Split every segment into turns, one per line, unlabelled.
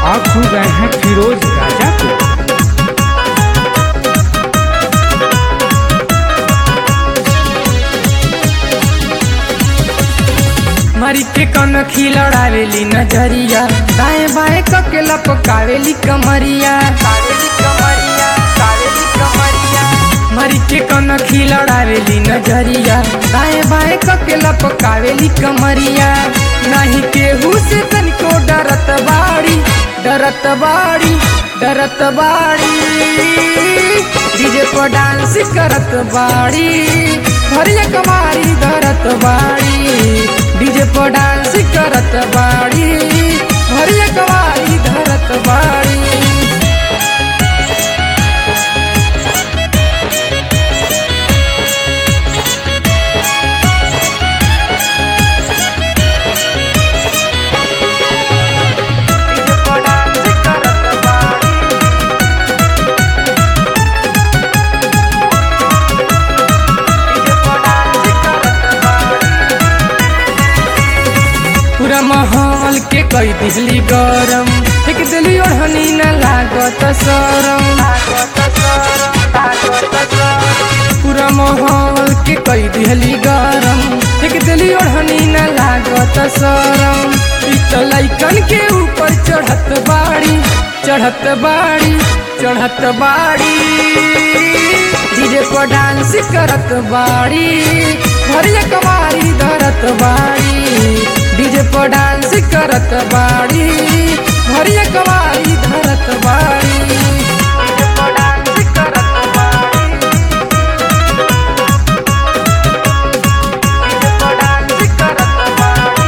आप सुन रहे हैं फिरोज राजा को
मरी के कन खिलड़ावेली नजरिया दाएं बाएं कके लपकावेली कमरिया कावेली कमरिया कावेली कमरिया मरी के कन खिलड़ावेली नजरिया दाएं बाएं कके लपकावेली कमरिया नहीं केहू से तनिको डरत बाड़ी डरत बाड़ी डरत बाड़ी डीजे पर डांस करत बाड़ी भरिया कमारी धरत बाड़ी डीजे पर डांस करत बाड़ी भरिया कमारी धरत बाड़ी डीजे पर डांस करत बाड़ी डीजे पर डांस करत बाड़ी पूरा माहौल के कई दिहली गरम एक दिली ओढ़नी न लागत सरम पूरा माहौल के कई दिहली गरम एक दिली ओढ़नी न लागत सरम इ त लइकन के ऊपर चढ़त बाड़ी चढ़त बाड़ी चढ़त बाड़ी डीजे पर डांस करत बाड़ी भरिया कमारी धरत बाड़ी डीजे पर डांस करत बाड़ी भरिया कमारी धरत बाड़ी डीजे पर डांस करत बाड़ी डीजे पर डांस करत बाड़ी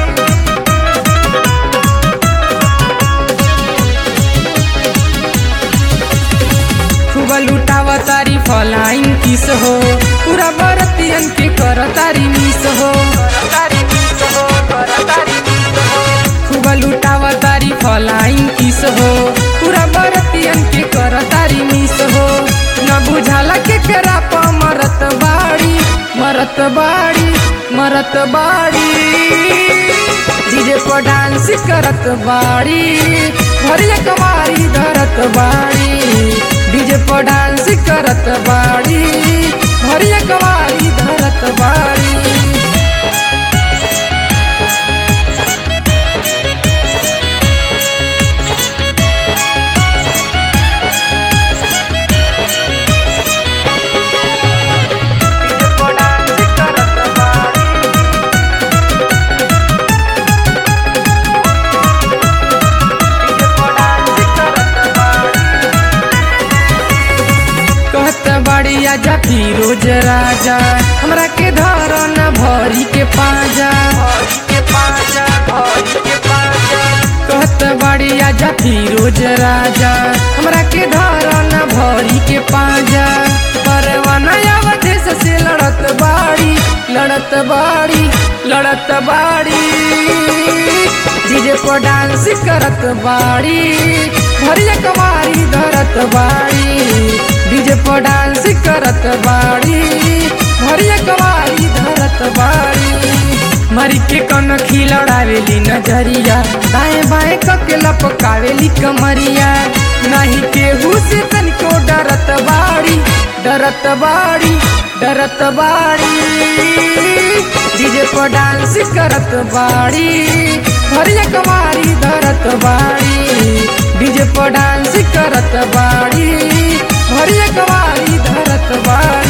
खूब लुटावा तारी फलाइन किस हो पूरा बरतियन के कर तारी मिस हो खूब लुटावा तारी फलाइन किस हो पूरा बरतियन के कर तारी मिस हो न बुझाला के करा प मरत बाड़ी मरत बाड़ी मरत बाड़ी डीजे पर डांस करत बाड़ी भरिया कमारी धरत बाड़ी डीजे पर डांस करत बाड़ी भरिया कमारी धरत बाड़ी डीजे पर डांस करत बाड़ी डीजे पर डांस करत बाड़ी कहत बाड़ी आजा फिरोज राजा हमरा के धर न भरी के पाजा भरी के पाजा भरी के पाजा कहत बाड़ी आजा फिरोज राजा हमरा के धर न भरी के पाजा परवाना अवधेश से लड़त बाड़ी लड़त बाड़ी लड़त बाड़ी डीजे पर डांस करत बाड़ी भरिया कमारी धरत बाड़ी डीजे पर डांस करत बाड़ी भरिया कमारी धरत बाड़ी मरी के कन खिलड़ावेली नजरिया दाएं बाएं कके लपकावेली कमरिया नहीं केहू से तनिको डरत बाड़ी डरत बाड़ी डरत बाड़ी डीजे पर डांस करत बाड़ी भरिया कमारी धरत बाड़ी डीजे पर डांस करत बाड़ी भरिया कमारी धरत बाड़ी